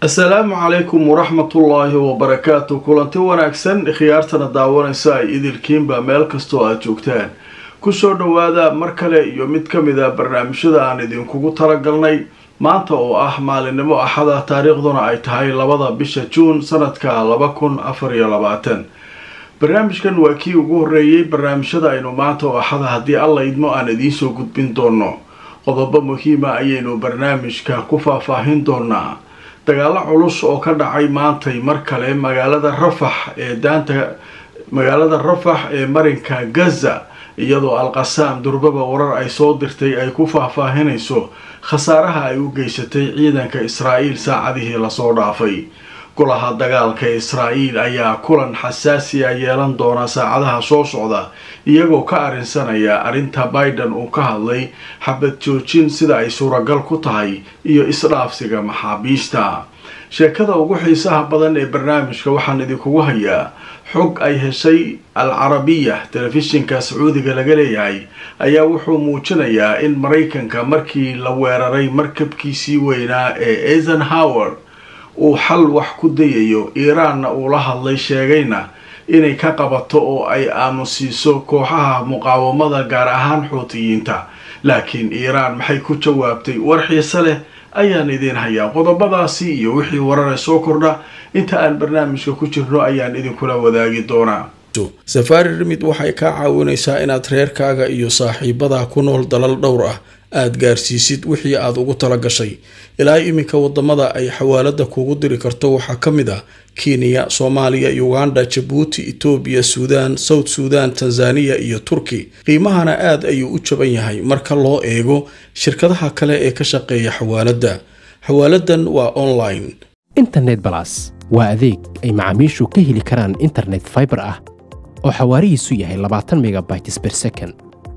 asalaamu calaykum waraxmatullaahi wabarakaatu kulanti wanaagsan khiyaartana daawanaysa ay idilkiinba meel kastoo aada joogtaan kusoo dhowaada mar kale iyo mid ka mid a barnaamijyada aan idinkugu talagalnay maanta oo ah maalinimo axada taariikhduna ay tahay labada bisha juun sanadka laba kun afar iyo labaatan barnaamijkan waa kii ugu horreeyey barnaamijyada aynu maanta oo axada haddii alla idmo aan idiinsoo gudbin doono qodobo muhiima ayaynu barnaamijka ku faahfaahin doonaa dagaalo culus oo ka dhacay maantay mar kale magaalada rafax ee daanta magaalada rafax ee marinka gaza iyadoo alqasaam durbaba warar ay soo dirtay ay ku faahfaahinayso khasaaraha ay u geysatay ciidanka israa'iil saacadihii lasoo dhaafay golaha dagaalka israa'iil ayaa kulan xasaasiya yeelan doona saacadaha soo socda iyagoo ka arrinsanaya arrinta biden uu ka hadlay xabad joojin sida ay suuragal ku tahay iyo isdhaafsiga maxaabiista sheekada ugu xiisaha badan ee barnaamijka waxaan idinkugu hayaa xog ay heshay al carabiya telefishinka sacuudiga laga leeyahay ayaa wuxuu muujinayaa in maraykanka markii la weeraray markabkiisii weynaa ee eisenhower uu xal wax ku dayayo iiraanna uu la hadlay sheegayna inay ka qabato oo ay aamusiiso kooxaha muqaawamada gaar ahaan xuutiyiinta laakiin iiraan maxay ku jawaabtay war xiise leh ayaan idiin hayaa qodobadaasi iyo wixii warare soo kordha inta aan barnaamijka ku jirno ayaan idinkula wadaagi doonaa safaari rimid waxay kaa caawinaysaa inaad reerkaaga iyo saaxiibadaa ku nool dalal dhowr ah aada gaarsiisid wixii aada ugu tala gashay ilaa iminka wadamada ay xawaalada kugu diri karto waxaa ka mid ah kenya soomaaliya uganda jabuuti etoobiya suudaan south suudan tanzaniya iyo turki qiimahana aad ayuu u jaban yahay marka loo eego shirkadaha kale ee ka shaqeeya xawaaladda xawaaladan waa online internet balas waa adeeg ay macaamiishu ka heli karaan internet faibar ah oo xawaarihiisu yahay labaatan megabytes ber second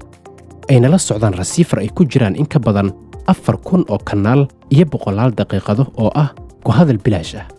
ayna la socdaan rasiifar ay ku jiraan in ka badan afar kun oo kanaal iyo boqolaal daqiiqado oo ah ku hadal bilaash ah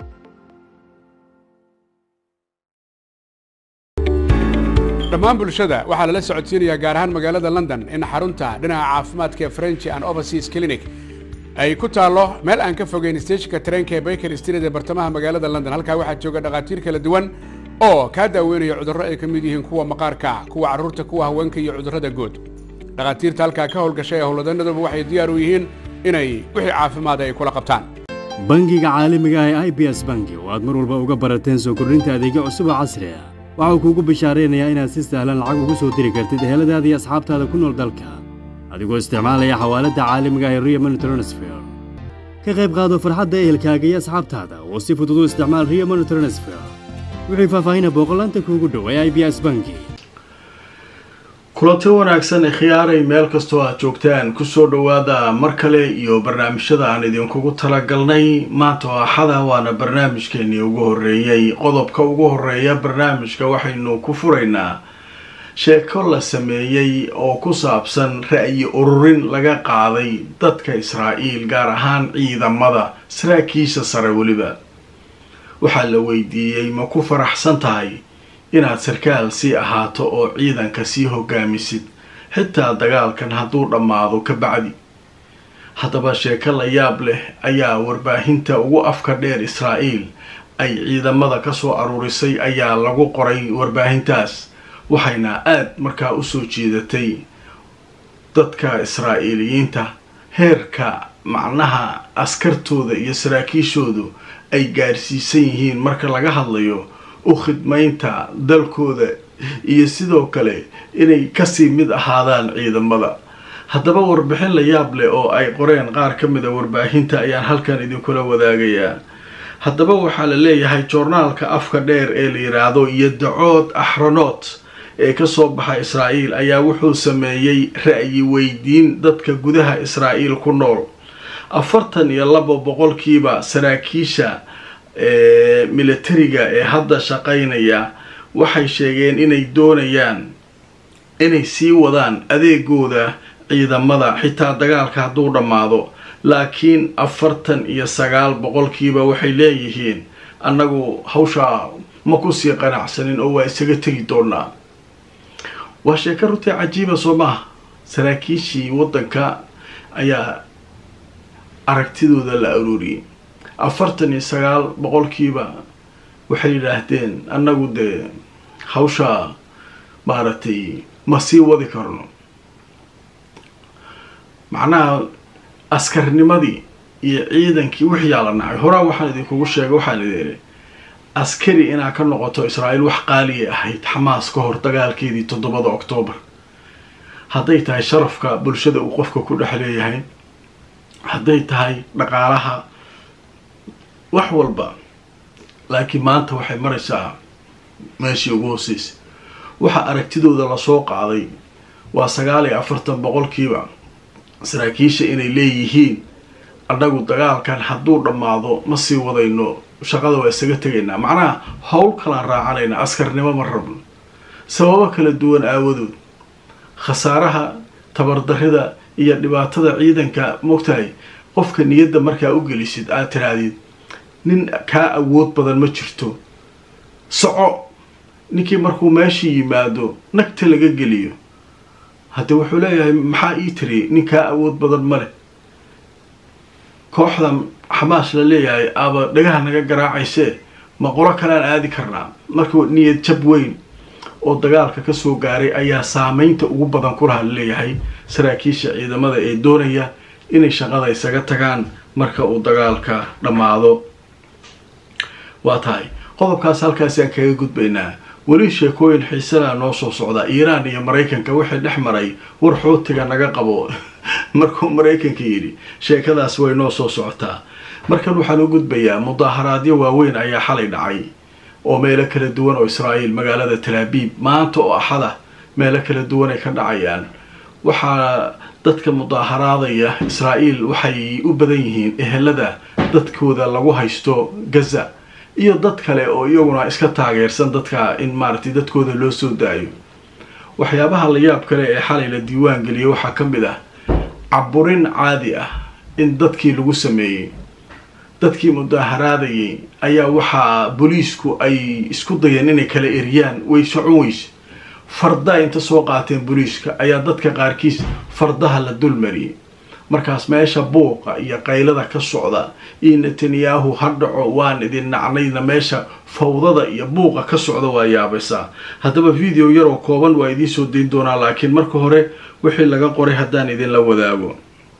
dhammaan bulshada waxaa lala socodsiinayaa gaar ahaan magaalada london in xarunta dhinaca caafimaadka ee french and overseas clinic ay ku taallo meel aan ka fogeyn steejinka tareenka ee baker street ee bartamaha magaalada london halkaa waxaa jooga dhakhaatiir kala duwan oo kaa daaweynaya cudurro ay ka mid yihiin kuwa maqaarka kuwa carruurta kuwa haweenka iyo cudurrada guud dhakhaatiirta halkaa ka howlgashay ee howlwadanaduba waxay diyaar u yihiin inay wixii caafimaada ay kula qabtaan bangiga caalamiga ah ee i b s bangi oo aad mar walba uga barateen soo kordhinta adeegyo cusub oo casri ah waxau kuugu bishaaraynayaa inaad si sahlan lacag ugu soo diri kartid eheladaada iyo asxaabtaada ku nool dalka adigoo isticmaalaya xawaaladda caalamiga ah ee rio money transfer ka qayb qaado farxadda ehelkaaga iyo asxaabtaada oo si fudud u isticmaal rio money transfer wixii faahfaahina booqolaanta kuugu dhow ee i b s bangi kulanti wanaagsan khiyaaray meel kastoo aad joogtaan kusoo dhowaada mar kale iyo barnaamijyada aan idinkugu talagalnay maanta oo axada waana barnaamijkeenii ugu horreeyey qodobka ugu horreeya barnaamijka waxaynu ku furaynaa sheeko la sameeyey oo ku saabsan ra'yi ururin laga qaaday dadka israa'iil gaar ahaan ciidamada saraakiisha sare weliba waxaa la weydiiyey ma ku faraxsan tahay inaad sarkaal sii ahaato oo ciidanka sii hogaamisid xitaa dagaalkan hadduu dhammaado ka bacdi haddaba sheeko la yaab leh ayaa warbaahinta ugu afka dheer israa'iil ay ciidamada ka soo aruurisay ayaa lagu qoray warbaahintaas waxayna aada markaa usoo jeedatay dadka israa'iiliyiinta heerka macnaha askartooda iyo saraakiishoodu ay gaarsiisan yihiin marka laga hadlayo u khidmaynta dalkooda iyo sidoo kale inay kasii mid ahaadaan ciidamada haddaba warbixin la yaab leh oo ay qoreen qaar ka mida warbaahinta ayaan halkan idinkula wadaagayaa haddaba waxaa la leeyahay joornaalka afka dheer ee la yiraahdo iyo dacood axranoot ee kasoo baxa israa'iil ayaa wuxuu sameeyey ra'yi weydiin dadka gudaha israa'iil ku nool afartan iyo laba boqolkiiba saraakiisha ee militariga ee hadda shaqaynaya waxay sheegeen inay doonayaan inay sii wadaan adeegooda ciidamada xitaa dagaalka hadduu dhammaado laakiin afartan iyo sagaal boqolkiiba waxay leeyihiin annagu hawshaa ma kusii qanacsanin oo waa isaga tegi doonaa waa sheeko runtii cajiiba soo maaha saraakiishii waddanka ayaa aragtidooda la aruuriyey afartan iyo sagaal boqolkiiba waxay yidhaahdeen annagu dee hawshaa maaragtay ma sii wadi karno macnaha askarnimadii iyo ciidankii wixyaa la nacay horaa waxaan idinkugu sheegay waxaan idin askari inaad ka noqoto israa'iil wax qaaliyay ahayd xamaas ka hor dagaalkeedii toddobada oktoobar hadday tahay sharafka bulshada uu qofka ku dhex leeyahay hadday tahay dhaqaalaha wax walba laakiin maanta waxay maraysaa meeshii ugu hooseysa waxa aragtidooda lasoo qaaday waa sagaal iyo afartan boqolkiiba saraakiisha inay leeyihiin annagu dagaalkan hadduu dhammaado ma sii wadayno shaqada waa isaga tegaynaa macnaha howl kalaan raacanayna askarnimo ma rabno sababo kala duwan aawadood khasaaraha tabardarrida iyo dhibaatada ciidanka mogtahay qofka niyadda markaa u gelisid aad tirahdid nin kaa awood badan ma jirto soco ninkii markuu meeshii yimaado nagta laga geliyo haddee wuxuu leeyahay maxaa ii tiri nin kaa awood badan ma leh kooxda xamaas la leeyahay aaba dhagaha naga garaacaysee ma qolo kalean aadi karnaa marka niyad jab weyn oo dagaalka kasoo gaaray ayaa saameynta ugu badan ku laha laleeyahay saraakiisha ciidamada ee doonaya inay shaqada isaga tagaan marka uu dagaalka dhammaado waa tahay qodobkaas halkaasaan kaga gudbaynaa weli sheekooyin xiisanaa noo soo socda iiraan iyo maraykanka waxay dhex maray war xootiga naga qabo markuu maraykanka yidhi sheekadaas way noo soo socotaa markan waxaan u gudbayaa mudaaharaadyo waaweyn ayaa xalay dhacay oo meelo kala duwan oo israa'iil magaalada talaabiib maanta oo axada meelo kala duwan ay ka dhacayaan waxaa dadka mudaaharaadaya israa'iil waxay u badan yihiin ehelada dadkooda lagu haysto gaza iyo dad kale oo iyaguna iska taageersan dadka in maaragtay dadkooda loo soo daayo waxyaabaha la yaab kale ee xalay la diiwaan geliyay waxaa ka mid ah caburin caadi ah in dadkii lagu sameeyey dadkii mudaaharaadayay ayaa waxaa booliisku ay isku dayeen inay kala eriyaan way socon weyse farda inta soo qaateen booliiska ayaa dadka qaarkiis fardaha la dulmariyay markaas meesha buuqa iyo qaylada ka socda iyo netanyahu ha dhaco waan idin nacnayna meesha fawdada iyo buuqa ka socda waa yaabaysaa haddaba video yaroo kooban waa idiin soo dayn doonaa laakiin marka hore wixii laga qoray haddaan idinla wadaago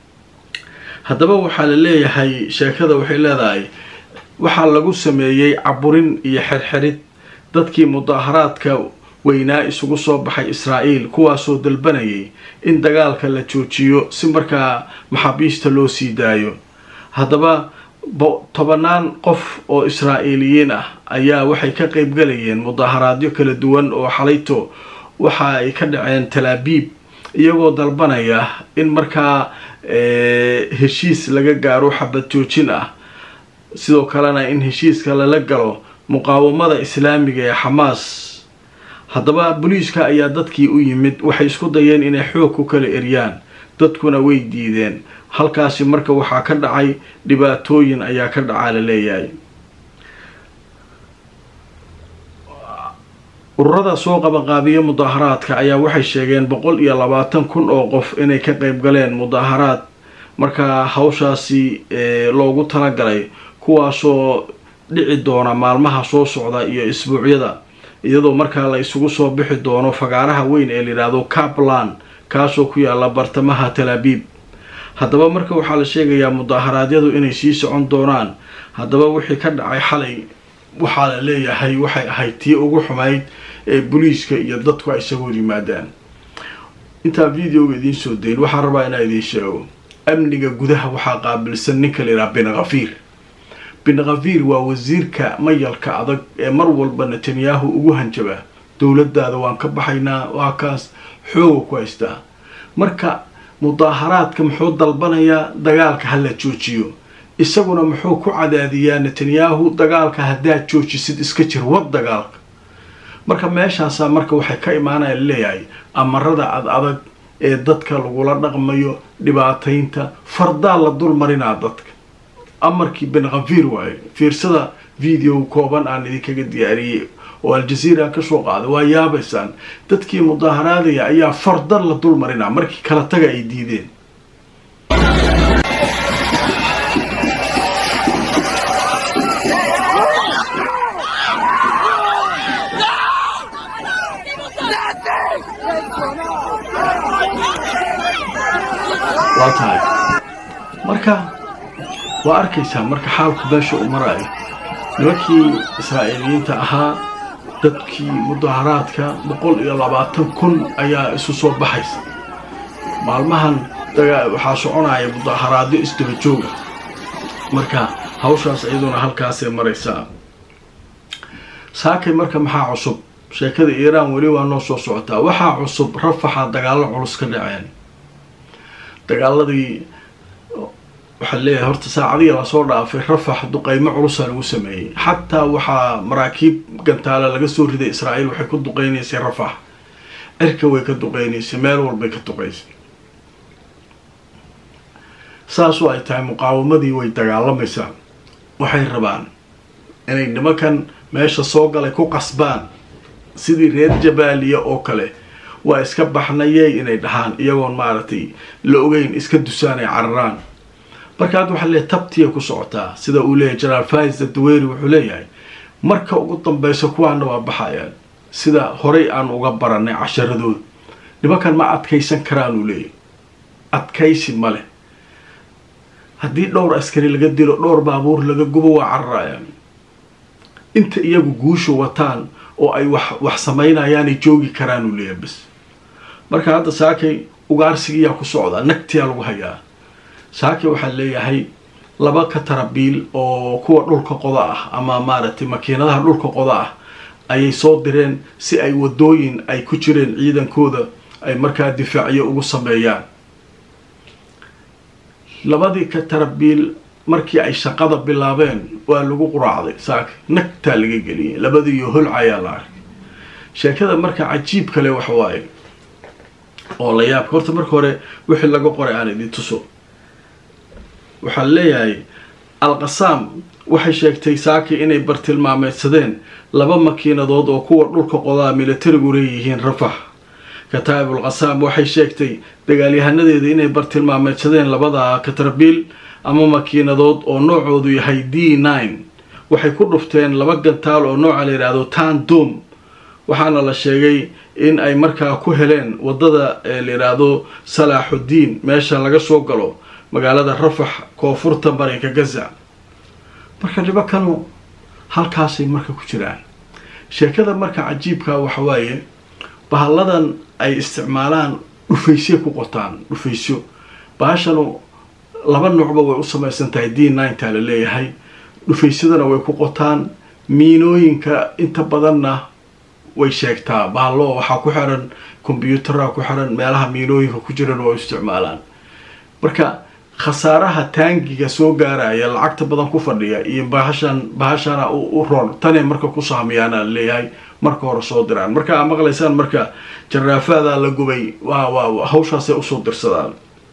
haddaba waxaa la leeyahay sheekada waxay leedahay waxaa lagu sameeyey caburin iyo xerxerid dadkii mudaaharaadka weynaa isugu soo baxay israa'iil kuwaasoo dalbanayay in dagaalka la joojiyo si markaa maxaabiista loo sii daayo haddaba tobanaan qof oo israa'iiliyiin ah ayaa waxay ka qeybgalayeen mudaaharaadyo kala duwan oo xalayto waxa ay ka dhaceen talaabiib iyagoo dalbanaya in markaa heshiis laga gaaro xabad joojin ah sidoo kalena in heshiiska lala galo muqaawamada islaamiga ee xamaas haddaba booliiska ayaa dadkii u yimid waxay isku dayeen inay xoog ku kala eryaan dadkuna way diideen halkaasi marka waxaa ka dhacay dhibaatooyin ayaa ka dhacaa la leeyahay ururada soo qabanqaabiya mudaaharaadka ayaa waxay sheegeen boqol iyo labaatan kun oo qof inay ka qeyb galeen mudaaharaad markaa hawshaasi loogu talagalay kuwaasoo dhici doona maalmaha soo socda iyo isbuucyada iyadoo markaa la isugu soo bixi doono fagaaraha weyn ee layidhaahdo caplan kaasoo ku yaala bartamaha talaabiib haddaba marka waxaa la sheegayaa mudaaharaadyadu inay sii socon doonaan haddaba wixii ka dhacay xalay waxaa la leeyahay waxay ahayd tii ugu xumayd ee booliiska iyo dadku ay isaga hor yimaadaan intaa videoga idiin soo dayn waxaan rabaa inaa idiin sheego amniga gudaha waxaa qaabilsan ninka la yidhaha bin khafiir bin khafiir waa wasiirka mayalka adag ee mar walba netanyahu ugu hanjaba dowladaada waan ka baxaynaa waa kaas xooga ku haystaa marka mudaaharaadka muxuu dalbanayaa dagaalka hala joojiyo isaguna muxuu ku cadaadiyaa netanyahu dagaalka haddaad joojisid iska jir wad dagaalka marka meeshaasaa marka waxay ka imaanaya laleeyahay amarada ad adag ee dadka lagula dhaqmayo dhibaataynta fardaa la dul marinaa dadka amarkii bin khafiir waayo fiirsada video kooban aan idinkaga diyaariyey oo aljaziira kasoo qaaday waa yaabaysaan dadkii mudaaharaadaya ayaa farda la dul marinaa markii kala taga ay diideen waa tahay marka waa arkaysaa marka xaalku meesha uu maraayo nimankii israa'iiliyiinta ahaa dadkii mudaharaadka boqol iyo labaatan kun ayaa isu soo baxaysa maalmahan waxaa soconaya mudaharaadyo isdaba jooga marka hawshaas iyaduna halkaasay maraysaa saakay marka maxaa cusub sheekada iiraan weli waa noo soo socotaa waxaa cusub rafaxa dagaallo culus ka dhaceen dagaaladii waxaa leeyahay horta saacadihii lasoo dhaafay rafax duqeymo culusaa lagu sameeyey xataa waxaa maraakiib gantaale laga soo riday israa'iil waxay ku duqeynaysay rafax cirka way ka duqeynaysay meel walbay ka duqeysay saasoo ay tahay muqaawamadii way dagaalamaysaa waxay rabaan inay nimankan meesha soo galay ku qasbaan sidii reer jabaaliya oo kale waa iska baxnayey inay dhahaan iyagoon maaragtay la ogeyn iska dusaan ay cararaan marka hadda waxaa leeyahay tabtiya ku socotaa sida uu leeyahay janaal fais daduweyri wuxuu leeyahay marka ugu dambeysa kuwaana waa baxayaan sida horey aan uga baranay casharadooda nimankan ma adkaysan karaan uu leeyahay adkaysi male haddii dhowr askari laga dilo dhowr baabuur laga gubo waa cararayaan inta iyagu guusha wataan oo ay wax wax samaynayaanay joogi karaan uu leeyahay bas marka hadda saakay ugaarsigiyaa ku socdaa nagtiyaa lagu hayaa saakay waxaa leeyahay laba katarabiil oo kuwa dhulka qoda ah ama maaragtay makiinadaha dhulka qoda ah ayay soo direen si ay wadooyin ay ku jireen ciidankooda ay markaa difaacyo ugu sameeyaan labadii katarabiil markii ay shaqada bilaabeen waa lagu quraacday saaka nagtaa laga geliyay labadiiyo holcayaa la arkay sheekada marka cajiib kale wax waaye oo la yaabka horta marka hore wixii laga qoray aan idin tuso waxaa leeyahay alqasaam waxay sheegtay saaki inay bartilmaameydsadeen laba makiinadood oo kuwa dhulka qodaa militarigu leeyihiin rafax kataa'ibul qasaam waxay sheegtay dagaalyahanadeeda inay bartilmaameydsadeen labada katarbiil ama makiinadood oo noocoodu yahay d nine waxay ku dhufteen laba gantaal oo nooca la yidhaahdo tandom waxaana la sheegay in ay markaa ku heleen wadada la yidhaahdo salaaxuddiin meesha laga soo galo magaalada rafax koonfurta marayka gaza marka nimankanu halkaasay marka ku jiraan sheekada marka cajiibka waxa waaye bahalladan ay isticmaalaan dhufaysyo ku qotaan dhufaysyo bahashanu laba nuucba way u samaysan tahay d nineta la leeyahay dhufaysyadana way ku qotaan miinooyinka inta badanna way sheegtaa bahallo waxaa ku xiran kombyuutara ku xiran meelaha miinooyinka ku jiran waa isticmaalaan marka khasaaraha taangiga soo gaaraya lacagta badan ku fadhiya iyo bahashan bahashana u roon tanay marka ku saamiyaana leeyahay marka hore soo diraan marka aa maqlaysaan marka jaraafaada la gubay waa waa hawshaasay usoo dirsadaan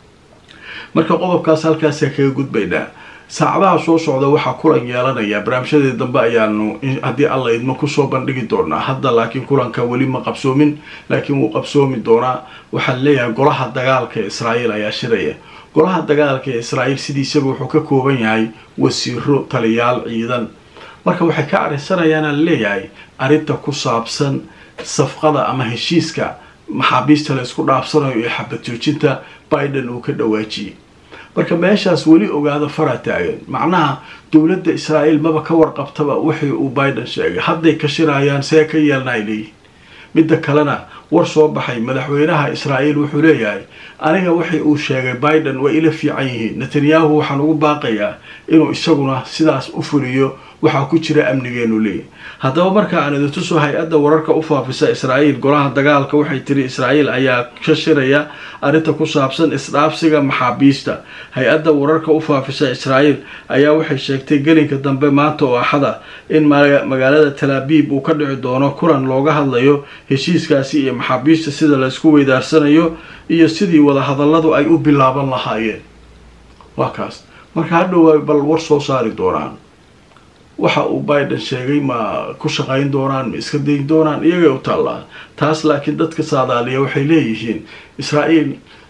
marka qodobkaas halkaasa kaga gudbaynaa saacadaha soo socda waxaa kulan yeelanaya barnaamijyadii dambe ayaanu haddii alla idmo kusoo bandhigi doonaa hadda laakiin kulanka weli ma qabsoomin laakiin wuu qabsoomi doonaa waxaa leeyahay golaha dagaalka ee israa'iil ayaa shiraya golaha dagaalka ee israa'iil sidiisaba wuxuu ka kooban yahay wasiiro taliyaal ciidan marka waxay ka arinsanayaana leeyahay arrinta ku saabsan safqada ama heshiiska maxaabiista la isku dhaafsanayo ee xabad joojinta biden uu ka dhawaajiyey marka meeshaas weli ogaada fara taagan macnaha dowladda israa'iil maba ka warqabtaba wixii uu biden sheegay hadday ka shirayaan see ka yeelna ay leeyihin midda kalena war soo baxay madaxweynaha israa'iil wuxuu leeyahay aniga wixii uu sheegay biden way ila fiican yihiin netanyahu waxaan ugu baaqayaa inuu isaguna sidaas u fuliyo waxaa ku jira amnigeenu leeyahy haddaba marka aan idintuso hay-adda wararka u faafisa israa'iil golaha dagaalka waxay tiri israa'iil ayaa ka shiraya arrinta ku saabsan isdhaafsiga maxaabiista hay-adda wararka u faafisa israa'iil ayaa waxay sheegtay gelinka dambe maanta oo axada in magaalada talaabiib uu ka dhici doono kulan looga hadlayo heshiiskaasi iyo maxaabiista sida laysku weydaarsanayo iyo sidii wadahadalladu ay u bilaaban lahaayeen waa kaas marka hadhow bal war soo saari doonaan waxa uu biden sheegay ma ku shaqayn doonaan ma iska dayn doonaan iyagay u taallaa taas laakiin dadka saadaaliya waxay leeyihiin israa'iil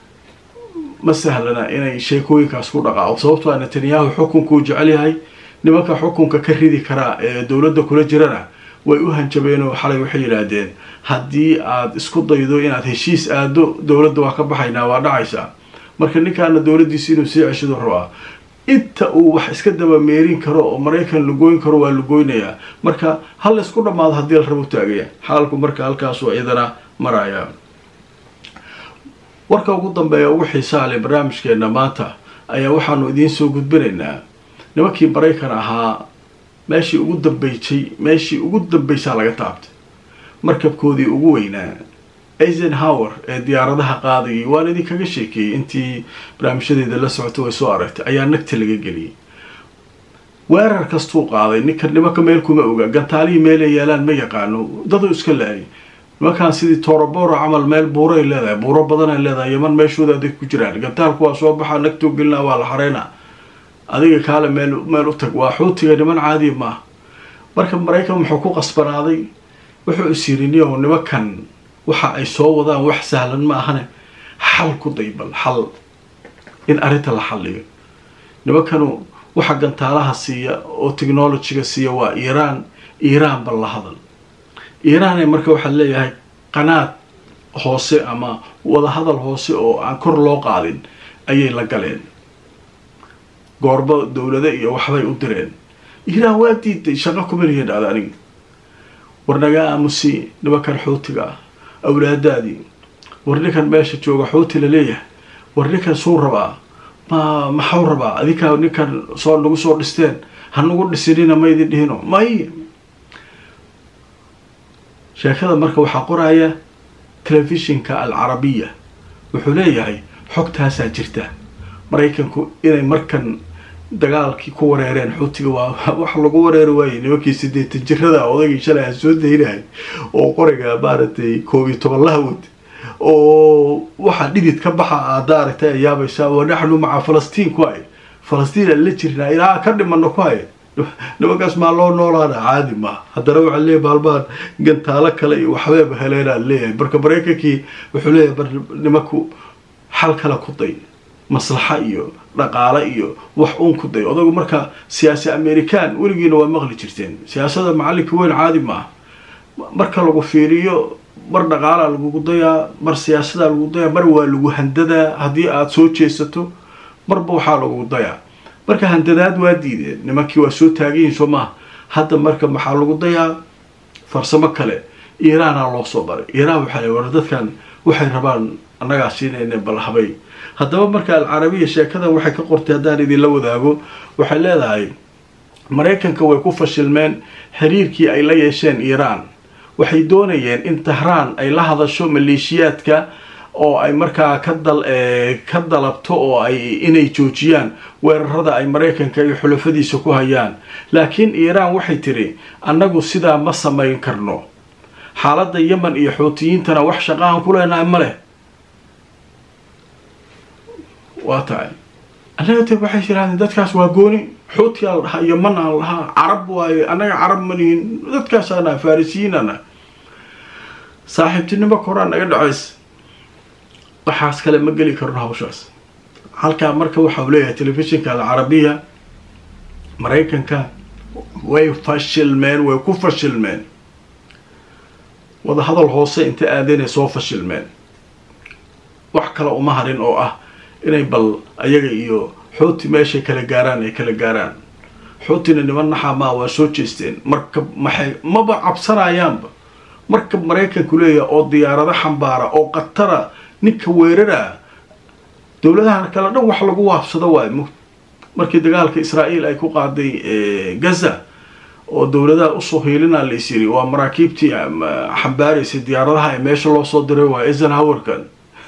ma sahlana inay sheekooyinkaas ku dhaqaaqo sababto a netanyahu xukunkuu jecel yahay nimanka xukunka ka ridi karaa ee dowladda kula jirana way u hanjabeen oo xalay waxay yidhaahdeen haddii aada isku daydo inaad heshiis aado dowladda waa ka baxaynaa waa dhacaysaa marka ninkaana dowladdiisa inuu sii ceshado rabaa inta uu wax iska dabameerin karo oo maraykan lagoyn karo waa lagoynayaa marka hal laysku dhammaado haddii la rabo taagaya xaalku marka halkaasu iyadana maraya warka ugu dambeeya ugu xiisaa leh barnaamijkeena maanta ayaa waxaanu idiin soo gudbinaynaa nimankii maraykan ahaa meeshii ugu dambeysay meeshii ugu dambeysaa laga taabtay markabkoodii ugu weynaa eisenhower ee diyaaradaha qaadayay waan idinkaga sheekeeyey intii barnaamijyadeeda la socota way soo aragtay ayaa nagta laga geliyay weerar kastuu qaaday ninka nimanka meel kuma oga gantaalihii meelay yaalaan ma yaqaano daduu iska la-ay nimankaan sidii tooroboro camal meel buuray leedahay buuro badanay leedahay yaman meeshooda aday ku jiraan gantaalku waa soo baxaa nagtoo gelina waa la xareynaa adiga kaale meel meel u tag waa xuutiga niman caadiya maaha marka maraykan wuxuu ku qasbanaaday wuxuu is yiri niyow nimankan waxa ay soo wadaan wax sahlan ma ahane xal ku daybal xal in arrinta la xalliyo nimankanu waxa gantaalaha siiya oo technologyga siiya waa iiraan iiraan bal la hadal iiraane marka waxaa leeyahay qanaad hoose ama wadahadal hoose oo aan kor loo qaadin ayay la galeen goorbo dowlado iyo waxbay u direen iiraan waa diiday shaqo kumaliya dhacda aniga war nagaa aamusi nimankan xuutiga ah awlaadaadii war ninkan meesha jooga xuuti la leeyahay war ninkan suu rabaa ma maxau rabaa adinkaa ninkan soo nagu soo dhisteen ha nagu dhisinina ma idin dhihino may sheekada marka waxaa qoraya telefishinka alcarabiya wuxuu leeyahay xogtaasaa jirta maraykanku inay markan dagaalkii ku wareereen xuutiga waa wax lagu wareeri waayey nimankii sideetan jirada odaygii shalay aan soo daynahay oo qoriga maaragtay koob iyo toban lahawad oo waxaa dhidid ka baxa aada aragtay ay yaabaysaa wa naxnu maca falastiin ku hay falastiin aan la jirnaa ilaa ka dhimano ku hay nimankaas maa loo noolaana caadi maaha haddana waxaa leeyahy maalmahan gantaalo kale iyo waxbeeba heleenaa leeyahay marka maraykankii wuxuu leeyahay bar nimanku xal kale ku day maslaxa iyo dhaqaale iyo wax uun ku day odagu marka siyaasi american weligiina waa maqli jirteen siyaasada macalinka weyn caadi maaha marka lagu fiiriyo mar dhaqaalaa lagugu dayaa mar siyaasadaa lagu dayaa mar waa lagu handadaa haddii aada soo jeesato marba waxaa lagugu dayaa marka handadaad waa diideen nimankii waa soo taagayihin soo maaha hadda marka maxaa lagu dayaa farsamo kale iiraana loo soo baray iiraan waxaa le war dadkan waxay rabaan annagaa siinayna balhabay haddaba marka alcarabiya sheekadan waxay ka qortay haddaan idinla wadaago waxay leedahay maraykanka way ku fashilmeen xiriirkii ay la yeesheen iiraan waxay doonayeen in tahraan ay la hadasho maleeshiyaadka oo ay markaa ka dal ka dalabto oo ay inay joojiyaan weerarada ay maraykanka iyo xulafadiisa ku hayaan laakiin iiraan waxay tiri annagu sidaa ma samayn karno xaaladda yemen iyo xuutiyiintana wax shaqahan ku leenahay ma leh waa tahay annaga te waxay yidhahdeen dadkaas waa gooni xuutiyaa la dhahaa yeman aan lahaa carab waaye annaga carab ma lihin dadkaasaana farisiyiinana saaxiibtinimo koraan naga dhacays waxaas kale ma geli karno hawshaas halkaa marka waxau leeyahay telefishinka alcarabiya maraykanka way fashilmeen way ku fashilmeen wadahadal hoose inta aadanay soo fashilmeen wax kale uma harin oo ah inay bal ayaga iyo xuuti meeshay kala gaaraan ay kala gaaraan xuutina niman naxaa maa waa soo jeesteen marka maxay maba cabsanayaanba marka maraykanku leeyahay oo diyaarado xambaara oo qatara ninka weerara dowladahan kale dhan wax lagu waafsado waayo m markii dagaalka israael ay ku qaaday gaza oo dowladaha usoo hiilinaa lays yiri waa maraakiibtii xambaaraysay diyaaradaha ee meesha loo soo diray waa eisenhowerkan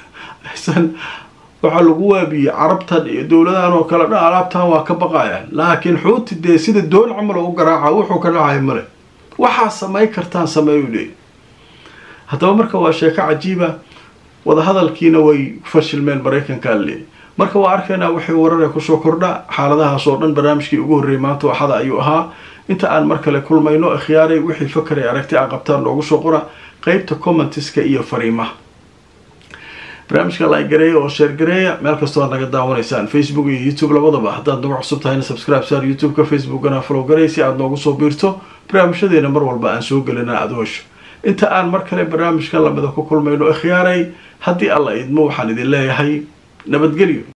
waxaa lagu waabiyey carabtan iyo dowladahan oo kale dhan alaabtan waa ka baqayaan laakiin xuuti dee sida doon camal u garaaca wuxuu ka dhacay male waxaa samayn kartaan sameeyu leey haddaba marka waa sheeko cajiiba wadahadalkiina way fashilmeen maraykankaa leey marka waa arkaynaa waxay warare kusoo kordha xaaladahaas oo dhan barnaamijkii ugu horreeyay maanta waxada ayuu ahaa inta aan mar kale kulmayno ikhyaaray wixii fakaray aragti a qabtaan noogu soo qora qeybta commentiska iyo fariimaha barnaamijka like-gareeya oo sheer gareeya meel kastoo aad naga daawanaysaan facebook iyo youtube labadaba haddaad nagu cusub tahayna subscribe saar youtube-ka facebookana follow garay si aad noogu soo biirto barnaamijyadeena mar walba aan soo gelina adoosha inta aan mar kale barnaamijka lamida ku kulmayno ikhyaaray haddii alla idmo waxaan idin leeyahay nabadgelyo